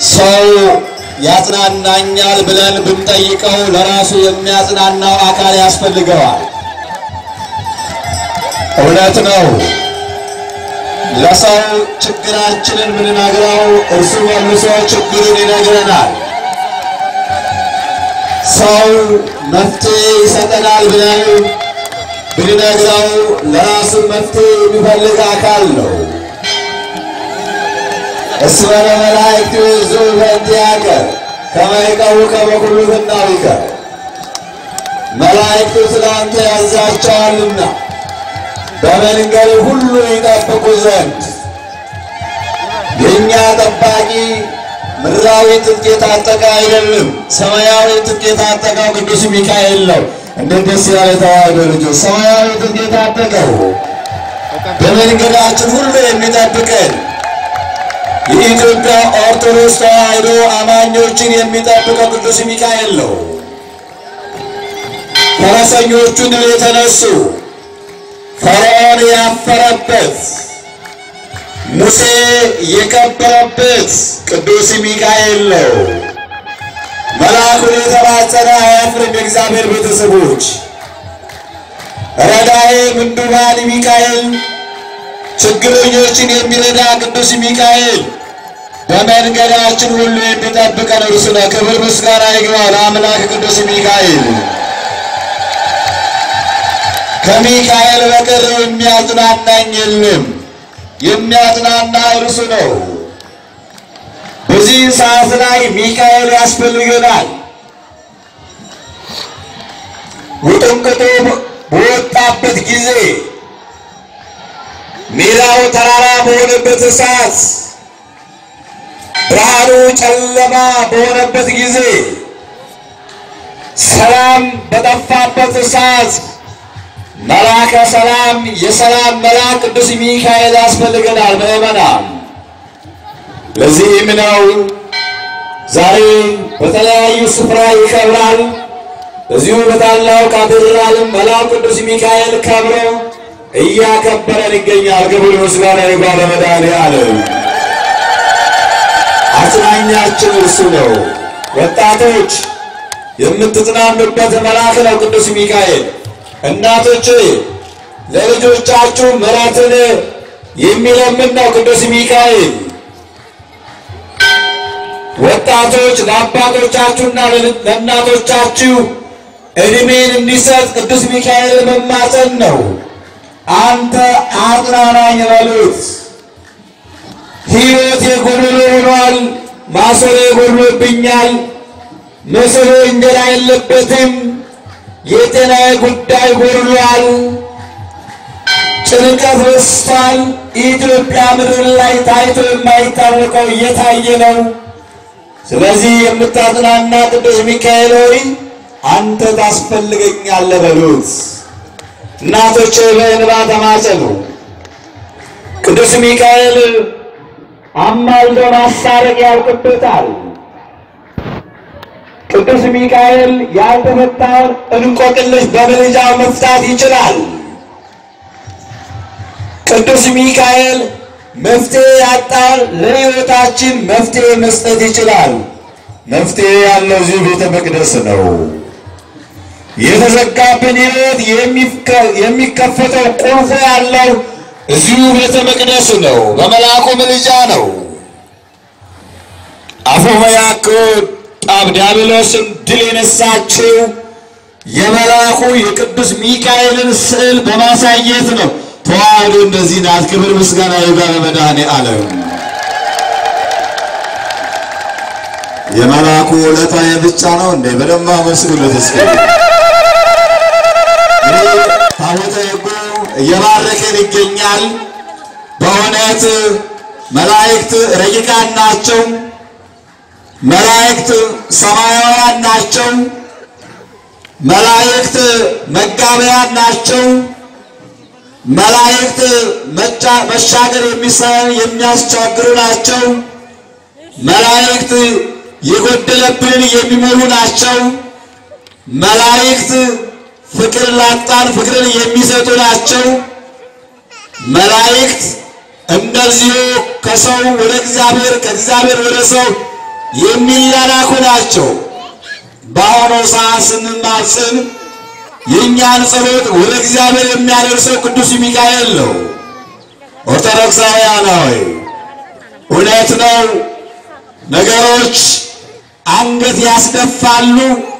ሰው ያጽናናኛል ብለን ብንጠይቀው ለራሱ የሚያጽናናው አካል ያስፈልገዋል። እውነት ነው። ለሰው ችግራችንን ብንነግረው እርሱ መልሶ ችግሩን ይነግረናል። ሰው መፍትሄ ይሰጠናል ብለን ብንነግረው ለራሱ መፍትሄ የሚፈልግ አካል ነው። እስመ ለመላእክት ይእዙ በእንቲአከ ከመ ይቀውከ በኩሉ ፍናዊከ መላእክቱ ስለ አንተ ያዛቸዋልና በመንገድ ሁሉ ይጠብቁ ዘንድ የእኛ ጠባቂ ምድራዊ ትጥቅ የታጠቀ አይደለም፣ ሰማያዊ ትጥቅ የታጠቀው ቅዱስ ሚካኤል ነው። እንዴት ደስ ያለ ተዋህዶ ልጆች! ሰማያዊ ትጥቅ የታጠቀው በመንገዳችን ሁሉ የሚጠብቀን የኢትዮጵያ ኦርቶዶክስ ተዋህዶ አማኞችን የሚጠብቀው ቅዱስ ሚካኤል ነው። ፈረሰኞቹን የተነሱ ፈርዖን ያፈረበት ሙሴ የከበረበት ቅዱስ ሚካኤል ነው። መልአኩን የተማጸነ አያፍርም። የእግዚአብሔር ቤተሰቦች ረዳዬ ምንዱባን ሚካኤል ችግረኞችን የሚረዳ ቅዱስ ሚካኤል በመንገዳችን ሁሉ የሚጠብቀን እርሱ ነው። ክብር ምስጋና ይግባው ለአምላክ ቅዱስ ሚካኤል። ከሚካኤል በቀር የሚያጽናናኝ የለም። የሚያጽናና እርሱ ነው። በዚህ ሰዓት ላይ ሚካኤል ያስፈልገናል። ውጥንቅጡ በወጣበት ጊዜ ሜዳው ተራራ በሆነበት ሰዓት ብርሃኑ ጨለማ በሆነበት ጊዜ ሰላም በጠፋበት ሰዓት መልአከ ሰላም የሰላም መልአክ ቅዱስ ሚካኤል ያስፈልገናል። ምእመናን ለዚህም ነው ዛሬ በተለያዩ ስፍራ ይከብራል። እዚሁ በታላው ካቴድራልም መልአኩ ቅዱስ ሚካኤል ከብሮ እያከበረን ይገኛል። ክብር ምስጋና ይግባው ለመድኃኔዓለም። አጽናኛችን እርሱ ነው። ወጣቶች የምትጽናኑበት መልአክ ነው ቅዱስ ሚካኤል። እናቶች ለልጆቻችሁ ምሕረትን የሚለምን ነው ቅዱስ ሚካኤል። ወጣቶች ለአባቶቻችሁና ለእናቶቻችሁ ዕድሜን እንዲሰጥ ቅዱስ ሚካኤል መማፀን ነው። አንተ አጽናናኝ በሉት። ሕይወት የጎደሎ ሆኗል፣ ማሰሮ ጎድሎብኛል፣ ምስሉ እንጀራ የለበትም፣ የጤናዬ ጉዳይ ጎድሏል፣ ጭንቀት በዝቷል። ኢትዮጵያ ምድር ላይ ታይቶ የማይታወቀው እየታየ ነው። ስለዚህ የምታጽናና ቅዱስ ሚካኤል ሆይ አንተ ታስፈልገኛለህ በሉት። እናቶች በእንባ ተማጸኑ። ቅዱስ ሚካኤል አማልዶ ማሳረቅ ያውቅበታል። ቅዱስ ሚካኤል ያልተፈታውን እንቆቅልሽ በምልጃው መፍታት ይችላል። ቅዱስ ሚካኤል መፍትሄ ያጣን ለሕይወታችን መፍትሄ መስጠት ይችላል። መፍትሄ ያለው እዚሁ ቤተ መቅደስ ነው። የተዘጋብን ሕይወት የሚከፈተው ቁልፉ ያለው እዚሁ ቤተ መቅደስ ነው። በመልአኩ ምልጃ ነው። አፎመያክ ጣብ ዲያብሎስን ድል የነሳችው የመልአኩ የቅዱስ ሚካኤልን ስዕል በማሳየት ነው። ተዋህዶ እንደዚህ ናት። ክብር ምስጋና ይግባ ለመድኃኔዓለም። የመልአኩ ውለታ ብቻ ነው እንዴ? በደንብ አመስግኑት እስኪ። ታቦተ ሕጉ እየባረከን ይገኛል። በእውነት መላእክት ረቂቃን ናቸው። መላእክት ሰማያውያን ናቸው። መላእክት መጋቢያን ናቸው። መላእክት መሻገር የሚያስቸግሩ ናቸው። መላእክት የጎደለብንን የሚሞሉ ናቸው። መላእክት ፍቅር ላጣን ፍቅርን የሚሰጡ ናቸው። መላእክት እንደዚሁ ከሰው ወደ እግዚአብሔር ከእግዚአብሔር ወደ ሰው የሚላላኩ ናቸው። በአሁኑ ሰዓት ስንማጽን የእኛን ጸሎት ወደ እግዚአብሔር የሚያደርሰው ቅዱስ ሚካኤል ነው። ኦርቶዶክሳውያን ሆይ እውነት ነው፣ ነገሮች አንገት ያስደፋሉ፣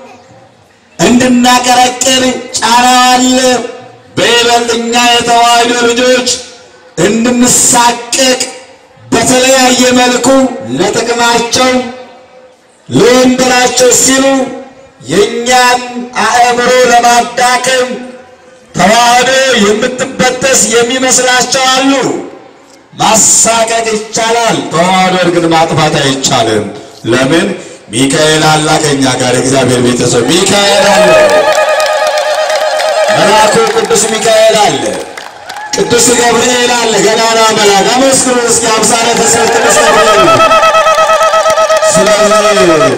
እንድናቀረቅር ጫና አለ። በይበልጥ እኛ የተዋሕዶ ልጆች እንድንሳቀቅ በተለያየ መልኩ ለጥቅማቸው ለወንበራቸው ሲሉ የእኛን አእምሮ ለማዳከም ተዋህዶ የምትበጠስ የሚመስላቸው አሉ። ማሳቀቅ ይቻላል፣ ተዋህዶን ግን ማጥፋት አይቻልም። ለምን? ሚካኤል አላ ከኛ ጋር እግዚአብሔር ቤተሰብ ሚካኤል አለ፣ መልአኩ ቅዱስ ሚካኤል አለ፣ ቅዱስ ገብርኤል አለ፣ ገናና መልአክ። አመስግኑ እስኪ አምሳለ ተሰብ ቅዱስ ገብርኤል ስለዚህ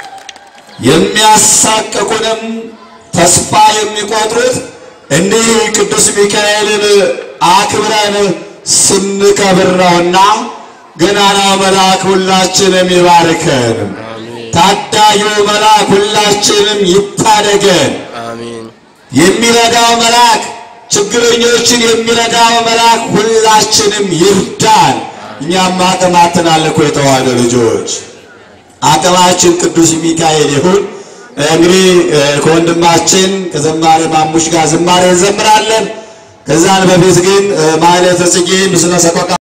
የሚያሳቅቁንም ተስፋ የሚቆጥሩት እንዲህ ቅዱስ ሚካኤልን አክብረን ስንከብር ነውና ገናናው መልአክ ሁላችንም ይባርከን። ታዳጊው መልአክ ሁላችንም ይታደገን። አሜን። የሚረዳው መልአክ ችግረኞችን የሚረዳው መልአክ ሁላችንም ይርዳን። እኛም አቅም አጥተናል እኮ የተዋሕዶ ልጆች አቅማችን ቅዱስ ሚካኤል ይሁን። እንግዲህ ከወንድማችን ከዘማሪ ማሙሽ ጋር ዝማሬ እንዘምራለን። ከዛን በፊት ግን ማሕሌተ ጽጌ ምስለ ሰቆቃ